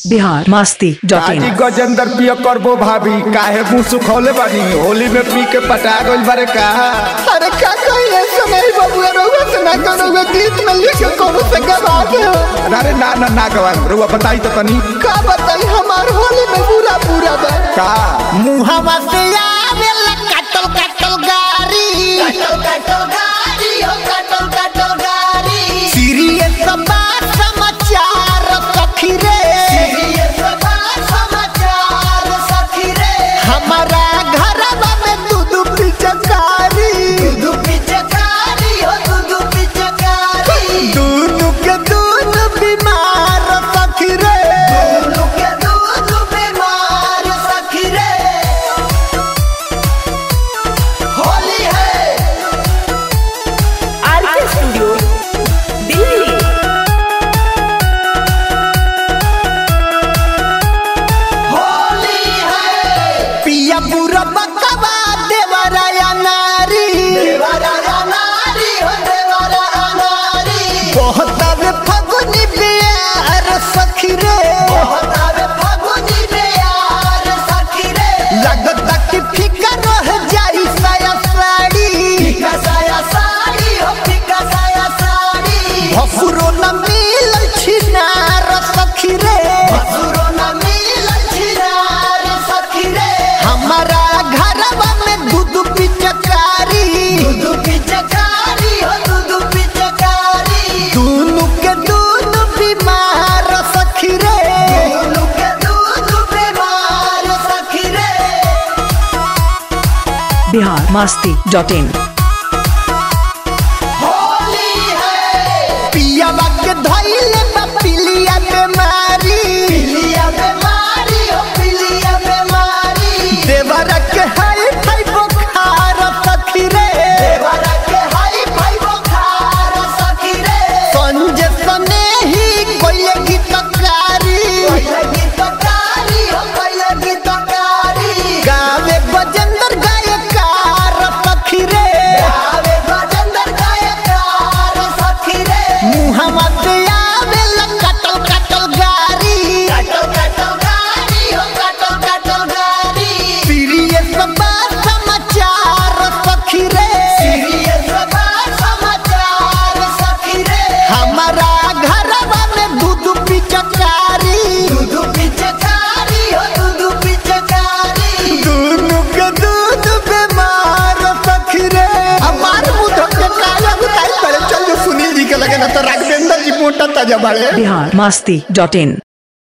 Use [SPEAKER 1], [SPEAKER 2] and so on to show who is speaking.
[SPEAKER 1] Bihar Masti dot
[SPEAKER 2] काजी
[SPEAKER 1] इन
[SPEAKER 2] गजेंद्र पिय करबो भाभी काहे मुंह सुखौले बानी होली में पी के पटा गइल बारे का
[SPEAKER 3] अरे का कहिए समय बबुआ रहुआ से ना करो वे गीत में लिख के कोनो से गवा दे
[SPEAKER 2] अरे ना ना ना गवा रुआ बताई तो तनी
[SPEAKER 3] का बताई हमार होली में पूरा पूरा बा
[SPEAKER 2] का
[SPEAKER 3] मुहावा से आवेला कटल कटल गारी कटल कटल गारी हो कटल कटल गारी सीरियस बात समाचार सखी रे सीरियस बात समाचार सखी रे हमारा घरवा में दूध पिचकारी दूध पिचकारी हो दूध पिचकारी दूध के दूध बीमार सखी रे दूध के दूध बीमार सखी रे होली है
[SPEAKER 4] आरके स्टूडियो दिल्ली
[SPEAKER 3] होली है पिया पूरा बकवा देवराया नारी देवराया नारी हो देवराया नारी बहुत आवे फगुनी प्यार सखी रे बहुत आवे फगुनी प्यार सखी रे लगता कि फीका रह जाई साया साड़ी फीका साया साड़ी हो फीका साया साड़ी भसुरो न मिल छिनार सखी रे भसुरो न मिल छिनार सखी रे हमारा घरवा में दूध पिचकारी दूध पिचकारी हो दूध पिचकारी दूनु के दूध बीमार सखी रे दूनु के दूध बीमार सखी रे
[SPEAKER 1] बिहार मास्ती डॉट इन
[SPEAKER 3] होली है पियावा के धइले बा पिलिया बेमारी पिलिया बेमारी हो पिलिया बेमारी देवरा के हाई फाई बुखार सखी रे देवरा के हाई फाई बुखार सखी रे संजय सने ही कोई गीतकारी कोई गीतकारी हो कोई गीतकारी गावे गजेंद्र गायकार सखी रे गावे गजेंद्र गायकार सखी रे मुहम्मा से आवेला कटल कटल गारी कटल कटल गारी हो कटल कटल गारी सीरियस बात समाचार सखी रे सीरियस बात समाचार सखी रे हमारा घरवा में दूध पिचकारी दूध पिचकारी हो दूध पिचकारी दूनु के दूध बीमार सखी रे हमार मुंह के काला बुताई पड़े चल सुनील जी के लगे ना तो राघवेंद्र जी मोटा ताजा बाड़े
[SPEAKER 1] बिहार मास्ती डॉट इन